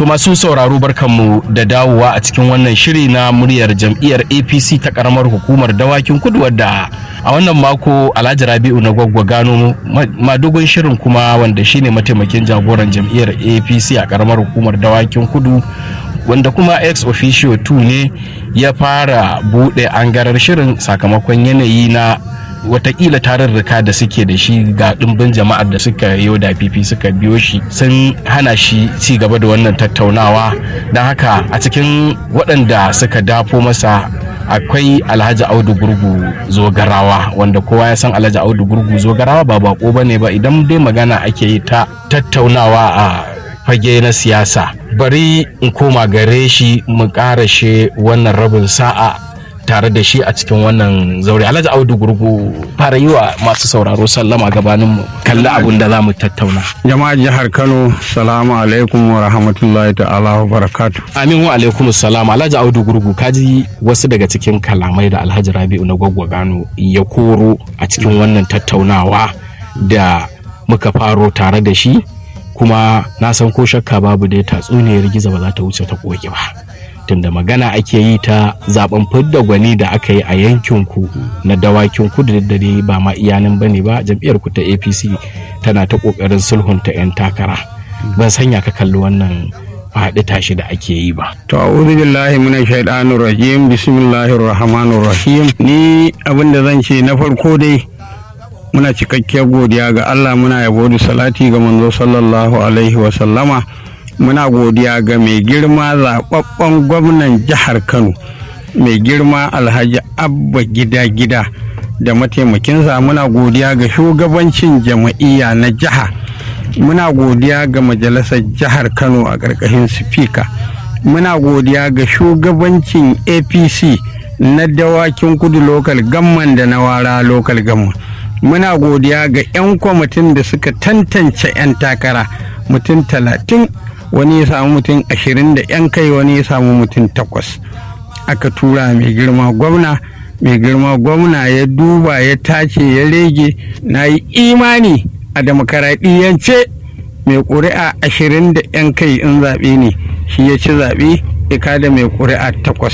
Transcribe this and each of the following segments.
To masu sauraro barkanmu da dawowa a cikin wannan shiri na muryar jam'iyyar APC ta karamar hukumar dawakin kudu wadda a wannan mako Alhaji Rabi'u na gwaggwa gano madugun shirin kuma wanda shine mataimakin jagoran jam'iyyar APC a karamar hukumar dawakin kudu wanda kuma ex officio 2 ne ya fara bude angarar shirin sakamakon yanayi na watakila tarurruka da suke da shi ga ɗimbin jama'ar da suka yi da fifi suka biyo shi sun hana shi ci gaba da wannan tattaunawa don haka a cikin waɗanda suka dafo masa akwai alhaji audu gurgu zogarawa wanda kowa ya san alhaji audu gurgu zogarawa ba bako ba ne ba idan dai magana ake yi ta tattaunawa a fage na siyasa bari in koma gare shi mu karashe wannan rabin sa'a tare da shi a cikin wannan zaure alhaji audu gurgu fara yi wa masu sauraro sallama gabanin mu kalli abun da za mu tattauna jama'a jihar kano salamu alaikum wa rahmatullahi ta'ala wa barakatu amin wa alaikum salam alhaji audu gurgu kaji wasu daga cikin kalamai da alhaji rabi'u na gwaggwa gano ya koro a cikin wannan tattaunawa da muka faro tare da shi kuma na san ko shakka babu dai tatsuniyar giza ba za ta wuce ta koki ba tunda magana ake yi ta zaben fidda gwani da aka yi a yankin ku na dawakin kudu da dare ba ma iyanan bane ba jam'iyyar ku ta APC tana ta kokarin sulhunta 'yan takara ban sanya ka kalli wannan faɗi tashi da ake yi ba. To a'udhu billahi minash shaitanir rajim bismillahir rahmanir rahim ni abin da zan ce na farko dai muna cikakkiyar godiya ga Allah muna yabo da salati ga manzo sallallahu alaihi wa sallama muna godiya ga mai girma zaɓaɓɓen gwamnan jihar kano mai girma alhaji abba gida gida da mataimakinsa muna godiya ga shugabancin jama'iyya na jiha muna godiya ga majalisar jihar kano a ƙarƙashin sifika muna godiya ga shugabancin apc na dawakin kudu lokal gamman da na wara lokal gamman muna godiya ga 'yan kwamitin da suka tantance 'yan takara mutum talatin wani ya samu mutum ashirin da 'yan kai wani ya samu mutum takwas aka tura mai girma gwamna mai girma gwamna ya duba ya tace ya rege na yi imani a demokaradiyyance mai ƙuri'a ashirin da 'yan kai in zaɓe ne shi ya ci zaɓe ya kada mai ƙuri'a takwas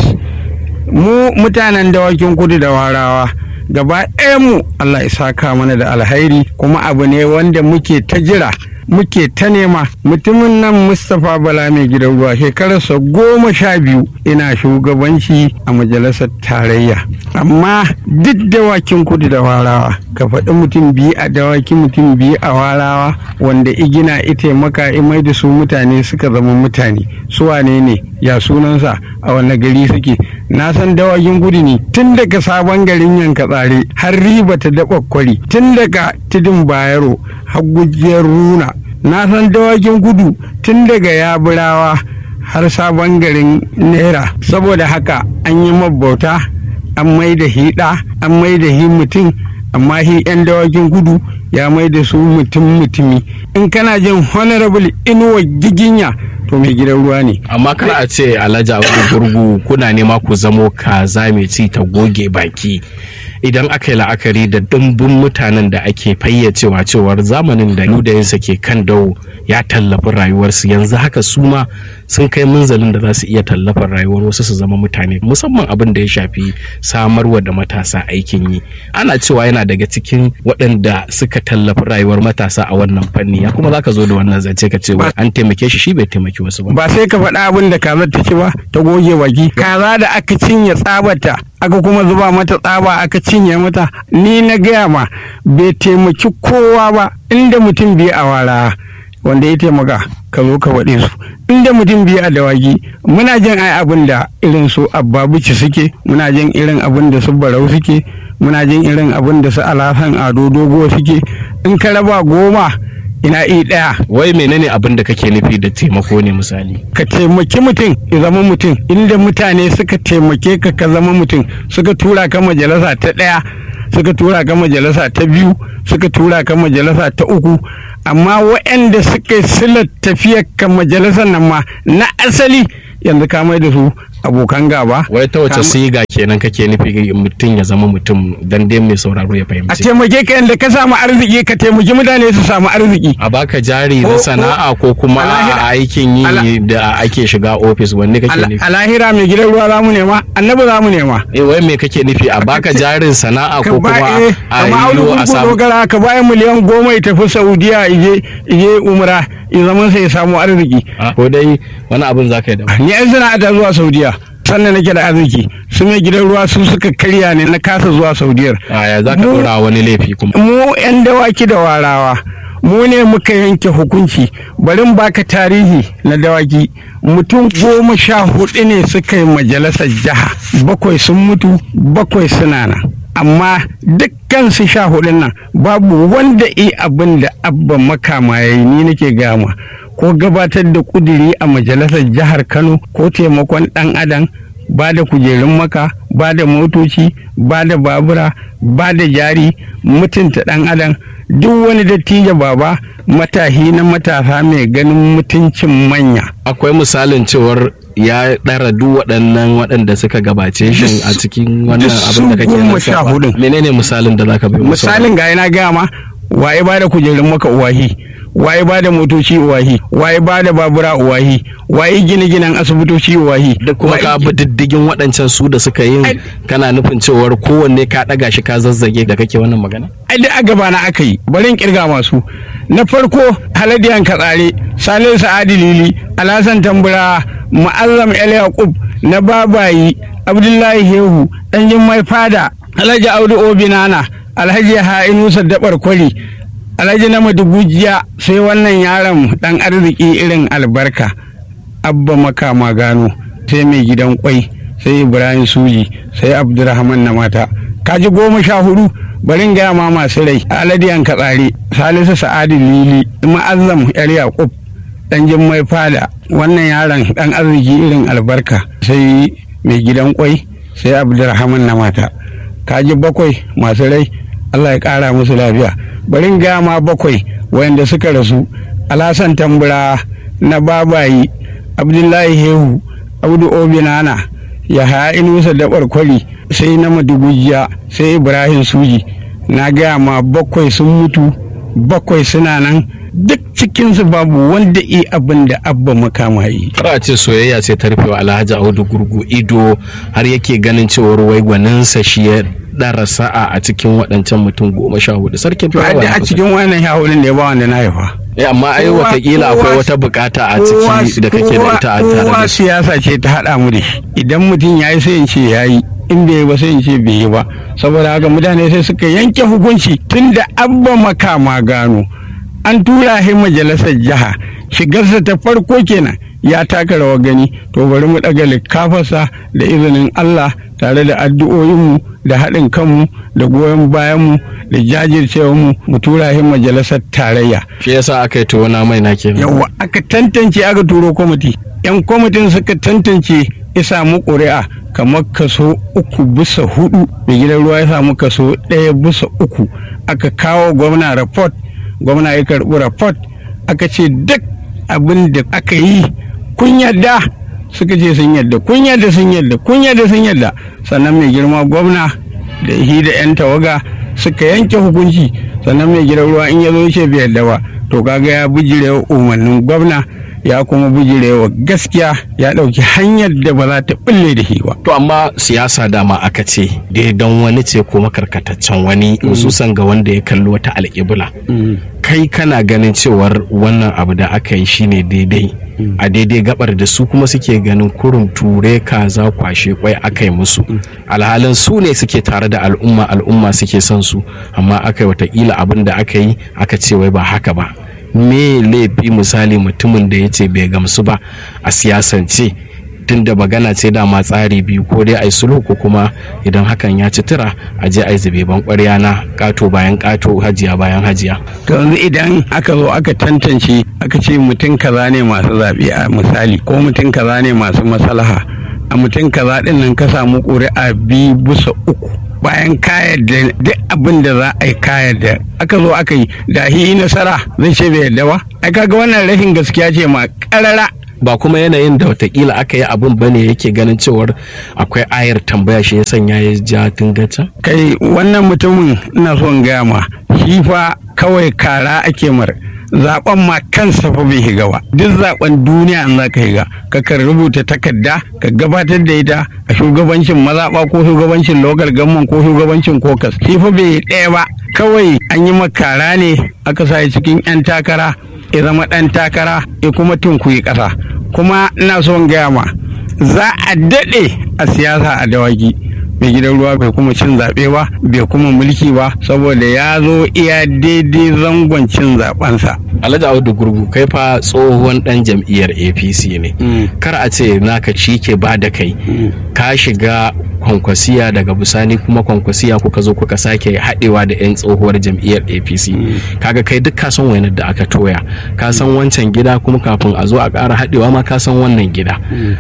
mu mutanen dawakin kudu da warawa gaba mu Allah ya saka mana da alhairi kuma abu ne wanda muke ta jira muke ta nema mutumin nan mustapha bala mai gidan ruwa shekararsa goma sha biyu ina shugabanci a majalisar tarayya amma duk dawakin kudu da warawa ka faɗi mutum biyu a dawakin mutum biyu a warawa wanda igina ita maka imai da su mutane suka zama mutane su wane ne ya sunansa a wanne gari suke na san dawakin gudu ne tun daga sabon garin yanka tsare har riba ta daɓa kwari tun daga tudun bayero har gujiyar runa na san dawakin gudu tun daga yaburawa har sabon garin naira saboda haka an yi mabauta an mai da hiɗa an mai da hi mutum amma hi 'yan dawakin gudu ya mai da su mutum mutumi in kana jin honorable inuwa giginya to mai gidan ruwa ne amma kana a ce alhaji abu gurgu kuna nema ku zamo kaza mai ci ta goge baki idan aka yi la'akari da dimbin mutanen da ake fayyacewa cewar zamanin da ludayinsa ke kan dawo ya tallafi rayuwarsu yanzu haka su ma sun kai munzalin da za su iya tallafar rayuwar wasu su zama mutane musamman abin da ya shafi samarwa da matasa aikin yi ana cewa yana daga cikin waɗanda suka tallafi rayuwar matasa a wannan fanni ya kuma zaka zo da wannan zance ka ce an taimake shi shi bai taimaki wasu ba ba sai ka faɗa abin da kaza ta ci ba ta goge baki kaza da aka cinye tsabata aka kuma zuba mata tsaba aka cinye mata ni na gaya ma bai taimaki kowa ba inda mutum biyu a wara wanda ya taimaka ka zo ka faɗe su inda mutum biyu a dawaki muna jin ai abin da irin su abbabuci suke muna jin irin abin da su barau suke muna jin irin abin da su alasan ado dogo suke in ka raba goma ina i ɗaya wai menene abin da kake nufi da taimako ne misali ka taimaki mutum ya zama mutum inda mutane suka taimake ka ka zama mutum suka tura ka majalisa ta ɗaya suka tura ka majalisa ta biyu suka tura ka majalisa ta uku amma waɗanda suka yi silar tafiyar ka majalisar nan ma na asali yanzu ka mai da su abokan gaba wai ta wace siga kenan kake nufi mutum ya zama mutum dan dai mai sauraro ya a fahimci taimake ka yadda ka samu arziki ka taimaki mutane su samu arziki a baka jari Ko- na ko- sana'a ko kuma a lahira- a aikin yi ala- da ake shiga ofis wanne kake Al- nufi a lahira mai gidan ruwa za mu nema annabi za mu nema eh wai me kake nufi a baka jarin sana'a ko kuma eh, a kama audu yi a kun samu dogara ka bayan miliyan goma ya tafi saudiya ije ije umra ya zama sai ya samu arziki Ah, ko dai wani abin za ka yi daban ni yan sana'ata zuwa saudiya sannan nake da arziki su mai gidan ruwa su suka karya ne na kasa zuwa saudiyar a ya za ka Mu- dora wani laifi kuma mu 'yan dawaki da warawa mu ne muka yanke hukunci bari in baka tarihi na dawaki mutum goma sha hudu ne suka yi majalisar jiha bakwai sun mutu bakwai suna nan amma dukkan su sha hudun nan babu wanda i abin da abba makama ya yi ni nake gama ko gabatar da kuduri a majalisar jihar kano ko taimakon dan adam ba da kujerun maka ba da motoci ba da babura ba da jari mutunta ɗan adam duk wani dattijo baba matahi na matasa mai ganin mutuncin manya akwai misalin cewar ya ɗara duk waɗannan waɗanda suka gabace shi a cikin wannan duk abin da su kake goma sha lissafa. hudun. menene misalin da zaka bai musu misalin ga yana gama waye ba da kujerun maka uwahi waye ba da motoci uwahi waye ba da babura uwahi waye gine-ginen asibitoci uwahi duk kuma waye- ka bi diddigin waɗancan su da suka yin Ai- kana nufin cewar kowanne ka ɗaga shi ka zazzage da kake wannan magana ai duk a gabana aka yi bari in kirga masu na farko haladiyan katsare salisu sa'adi lili alhassan tambura mu'azzam el yaqub na babayi abdullahi hehu dan mai fada alhaji audu obinana alhaji ha'inu saddabar kwari alhaji na madugujiya sai wannan yaron dan arziki irin albarka abba makama gano sai mai gidan kwai sai ibrahim suji sai abdurrahman na mata kaji goma sha hudu bari in gaya ma masu rai aladiyan katsari salisu sa'adu lili ma'azzam yar yaqub dan mai fada wannan yaron dan arziki irin albarka sai mai gidan kwai sai abdurrahman na mata kaji bakwai masu rai allah ya kara musu lafiya bari in gaya ma bakwai wayanda suka rasu alhassan tambura na babayi abdullahi hehu abdu obinana ya haya inusa dabar kwari sai na madugujiya sai ibrahim suji na gaya ma bakwai sun mutu bakwai suna nan duk cikinsu babu wanda i abin da abba makama yi kar a ce soyayya sai ta rufewa alhaji audu gurgu ido har yake ganin cewar wai gwaninsa shi ya ɗara sa'a a cikin waɗancan mutum goma sha hudu sarkin to ai da a cikin wannan yawunin da ya ba wanda na haifa Eh, amma ai kowa- watakila akwai kowa- wata bukata a kowa- ciki da kake da ita a tare kowa da shi siyasa ce ta haɗa mu da shi idan mutum ya yi sai in ce ya yi in bai yi ba sai in ce bai yi ba saboda haka mutane sai suka yanke hukunci tun da abba makama gano an tura shi majalisar jiha shigarsa ta farko kenan ya taka rawar gani to bari mu ɗaga likafarsa da izinin Allah tare da addu'o'inmu da haɗin kanmu da goyon bayanmu da jajircewarmu mu tura shi majalisar tarayya shi yasa aka yi tuwona mai na kenan yawa aka tantance aka turo kwamiti yan kwamitin suka tantance ya samu ƙuri'a kamar kaso uku bisa hudu mai gidan ruwa ya samu kaso ɗaya bisa uku aka kawo gwamna report gwamna ya karɓi report aka ce duk abin da aka yi kun yadda suka ce sun yadda kun yadda sun yadda kun yadda sun yadda sannan mai girma gwamna da shi da 'yan tawaga suka yanke hukunci sannan mai gidan ruwa in ya zo ce bai yadda ba to kaga ya bijirewa umarnin gwamna ya kuma bijirewa gaskiya ya ɗauki hanyar da ba za ta bulle da shi ba to amma siyasa dama aka ce daidan wani ce ko makarkataccen wani hususan ga wanda ya kalli wata alƙibla kai kana ganin cewar wannan abu da aka yi shine daidai a daidai gabar da su kuma suke ganin kurum ture kaza kwashe kwai aka yi musu alhalin su ne suke tare da al'umma al'umma suke son su amma aka yi watakila abin da aka yi aka ce wai ba haka ba me laifi misali mutumin da ya ce bai gamsu ba a siyasance tunda magana ce dama tsari biyu ko dai ai sulhu ko kuma idan hakan ya ci tura a je ai zube ban ƙwarya na ƙato bayan ƙato hajiya bayan hajiya to yanzu idan aka zo aka tantance aka ce mutum kaza ne masu zaɓe a misali ko mutum kaza ne masu maslaha a mutum kaza ɗin nan ka samu ƙuri'a biyu bisa uku bayan kayar da duk abin da za a yi kayar da aka zo aka yi da hi nasara zai ce bai yadda ba ai kaga wannan rashin gaskiya ce ma ƙarara ba kuma yanayin da watakila aka yi abin bane yake ganin cewar akwai ayar tambaya shi ya sanya ya ja tungacin kai wannan mutumin ina son gaya ma shi fa kawai kara ake mar zaben ma kansa fa bai higa ba duk zaben duniya an za ka higa ka kan rubuta takarda ka gabatar da ita a shugabancin mazaɓa ko shugabancin local government ko shugabancin kokas shi fa bai ɗaya ba kawai an yi makara ne aka sa cikin 'yan takara ya zama ɗan takara ya kuma tunkuyi ƙasa kuma ina son gaya ma za a daɗe a siyasa a dawaki mai gidan ruwa bai kuma cin zaɓe ba bai kuma mulki ba saboda ya zo iya daidai zangon cin zaɓensa. alhaji audu gurgu kai fa tsohon dan jam'iyyar apc ne kar a ce naka ci ke ba da kai ka shiga kwankwasiya daga bisani kuma kwankwasiya kuka zo kuka sake haɗewa da 'yan tsohuwar jam'iyyar apc kaga kai duk ka san wainar da aka toya ka san wancan gida kuma kafin a zo a ƙara haɗewa ma ka san wannan gida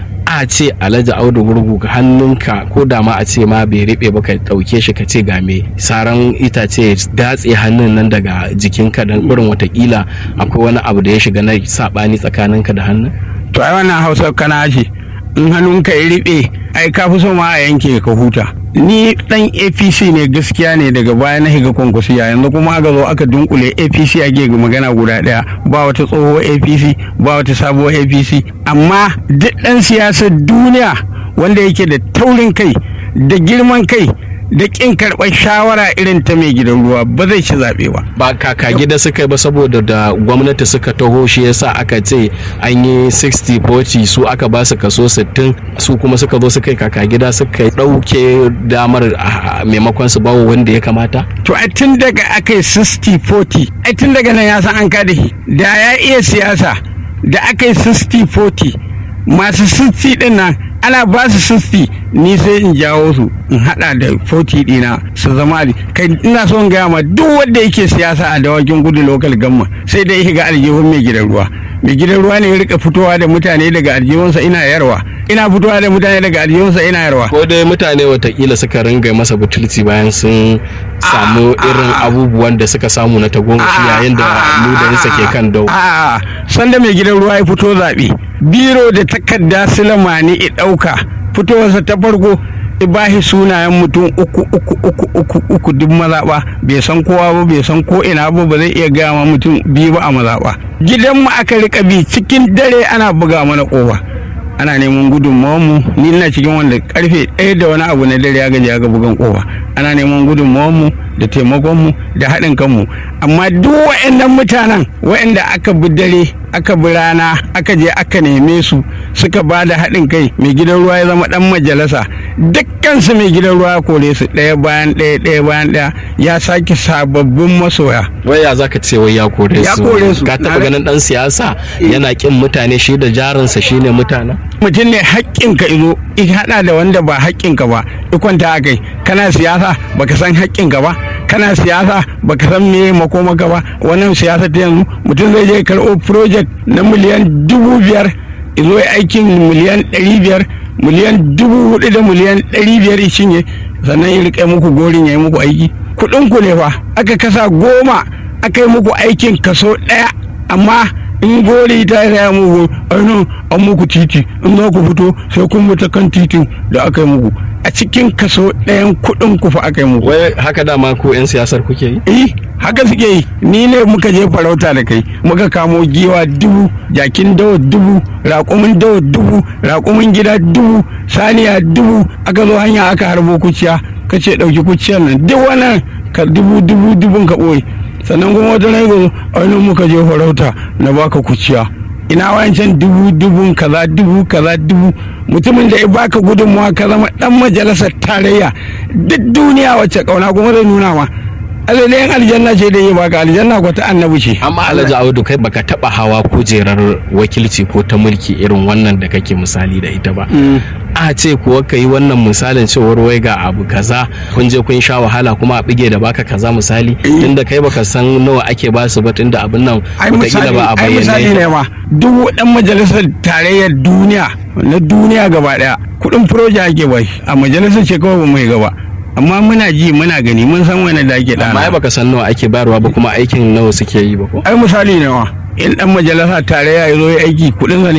a ce alhaji audu gurgu ga hannunka ko da ma a ce ma bai riɓe ba ka ɗauke shi ka ce ga me saran itace datse hannun nan daga jikinka don irin watakila akwai wani abu da ya shiga na saɓani tsakaninka da hannun to ai wannan hausa kana ce in hannunka ya riɓe ai ka fi so ma a yanke ka huta ni dan apc ne gaskiya ne daga baya na higa kwankwasiya yanzu kuma aka zo aka dunkule apc ake magana guda daya ba wata tsohuwar apc ba wata sabuwar apc amma duk dan siyasar duniya wanda yake da taurin kai da girman kai da kin karɓar shawara irin ta mai gidan ruwa ba zai ci zaɓe ba. ba kaka gida suka yi ba saboda da gwamnati suka taho shi yasa aka ce an yi 60-40 su aka ba su kaso 60 su kuma suka zo suka yi kaka gida suka ɗauke damar maimakon su bawo wanda ya kamata? to a tun daga aka yi 60-40 a tun daga nan ya san an kada shi da ya iya siyasa da aka yi 60-40 masu 60 ɗin nan ana ba su 60 ni sai in jawo su in hada da 40 dina su zama kai ina son gaya ma duk wanda yake siyasa a dawakin gudu local gamma sai dai shiga aljihun mai gidan ruwa mai gidan ruwa ne ya rika fitowa da mutane daga aljihunsa ina yarwa ina fitowa da mutane daga aljihunsa ina yarwa ko dai mutane watakila suka ringa masa butulci bayan sun samu irin abubuwan da suka samu na tagomashi yayin da ludayinsa ke kan dau a sanda mai gidan ruwa ya fito zaɓe biro da takarda silamani ya ɗauka fitowarsa ta farko bashi sunayen mutum uku uku uku uku uku duk mazaɓa bai san kowa ba bai san ko ina ba ba zai iya gaya ma mutum biyu ba a mazaɓa gidanmu aka rika bi cikin dare ana buga mana ƙofa ana neman gudunmawarmu ni ina cikin wanda karfe ɗaya da wani abu na dare ya gaji ga bugan ƙofa ana neman gudunmawarmu da taimakonmu da haɗin kanmu amma duk waɗannan mutanen waɗanda aka bi dare aka bi rana aka je aka neme su suka ba da haɗin kai mai gidan ruwa ya zama ɗan majalisa dukkansu mai gidan ruwa ya kore su ɗaya bayan ɗaya ɗaya bayan ɗaya ya sake sababbin masoya wai ya zaka ce wai ya kore su Ya kore su. ka Na taɓa ga- ganin ɗan siyasa yana kin mutane shi da jarinsa shine mutanen mutum ne haƙƙinka izo in haɗa da wanda ba haƙƙinka ba i kwanta a kai kana siyasa baka san haƙƙinka ba kana siyasa baka san me makomaka ba wannan siyasa ta yanzu mutum zai je karɓo project na miliyan dubu biyar izo ya aikin miliyan ɗari biyar miliyan dubu hudu da miliyan ɗari biyar ya cinye sannan ya riƙe muku gorin ya yi muku aiki kuɗin ku ne fa aka kasa goma aka yi muku aikin kaso ɗaya amma in gori ta raya muku ainihin an muku titi in za ku fito sai kun bi ta kan titin da aka yi muku a cikin kaso ɗayan kuɗin ku fa aka yi muku wai haka dama ko 'yan siyasar kuke yi eh haka suke yi ni ne muka je farauta da kai muka kamo giwa dubu jakin dawa dubu raƙumin dawa dubu raƙumin gida dubu saniya dubu aka zo hanya aka harbo kuciya ka ce ɗauki kuciyar nan duk wannan ka dubu dubu dubun ka ɓoye sannan kuma wata rai gozo ainihin muka je farauta na baka kuciya ina wancan dubu dubun kaza dubu kaza dubu mutumin da ya baka gudunmawa ka zama dan majalisar tarayya duk duniya wacce kauna kuma zai nuna ma alalayen aljanna ce da ya baka aljanna ko ta annabi ce amma alhaji audu kai baka taba hawa kujerar wakilci ko ta mulki irin wannan da kake misali da ita ba a ce kuwa ka yi wannan misalin cewar wai ga abu kaza kun je kun sha wahala kuma a bige da baka kaza misali tunda kai baka san nawa ake ba su ba tunda abin nan ai wataƙila misali ba a ai misali bayyane ne ma duk dan majalisar tarayyar duniya na duniya gaba daya kudin proja ake bai a majalisar ce kawai ba mai gaba amma muna ji muna gani mun san wani da ake amma ai dana baka san nawa ake bayarwa ba kuma aikin nawa suke yi ba ko ai misali ne ma in dan majalisa tarayya ya zo ya aiki kudin sa ne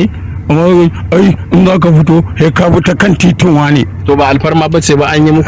amma ai in za ka fito sai ka bi ta kan titin wane to ba alfarma ba ce ba an yi muku